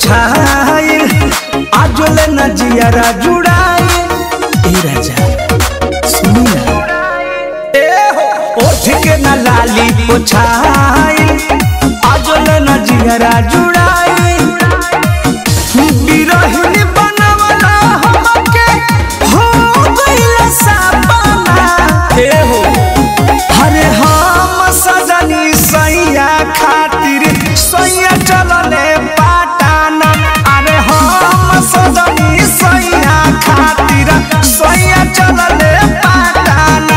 पोछाइल आजोले न जियारा जुड़ाइल ए राजा सुनी ना ए हो ओठ के न लाली पोछाइल आजोले न जियारा जुड़ाइल बिरहिनी बनवला हमके हो गइल सपना ए हो अरे हम सजनी सैया खातिर सैया चलले पाटाना अरे हम सजनी सैया खातिर सैया चलले पाटाना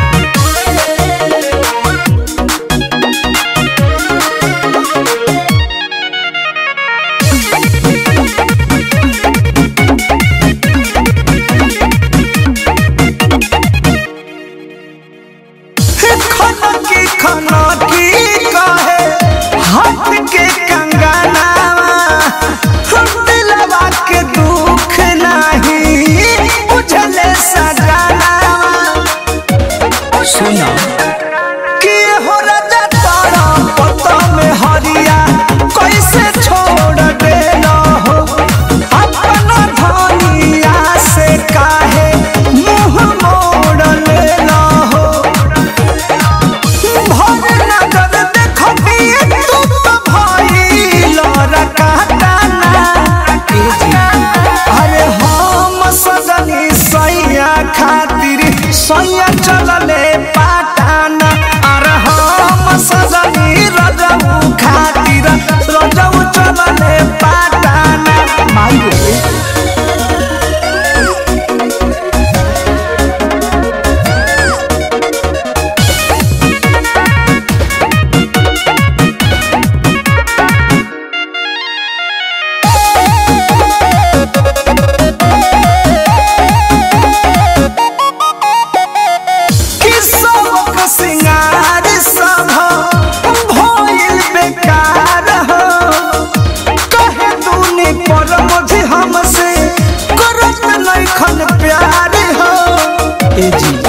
खनकी खनकी कहे हाथ के कंगनावा हम दिलवा के दुख नहीं बुझले सजनावा सुना कि हो राजा तारा पता में हरिया कैसे छोड़ देना हो अपना धनिया से काहे मुंह मोड़ लेना हो भर नजर देखबी तू तो भइल रकाताना अरे हम सजनी सैया खातिर सैया चलले पाटाना अरे हम सजनी रजऊ खातिर रजऊ चलले पाटाना माई रे कि सबक सिंगार सब भइल बेकार हो कहे दूनी पर मुझे हमसे करत नइखन प्यार हो ए जी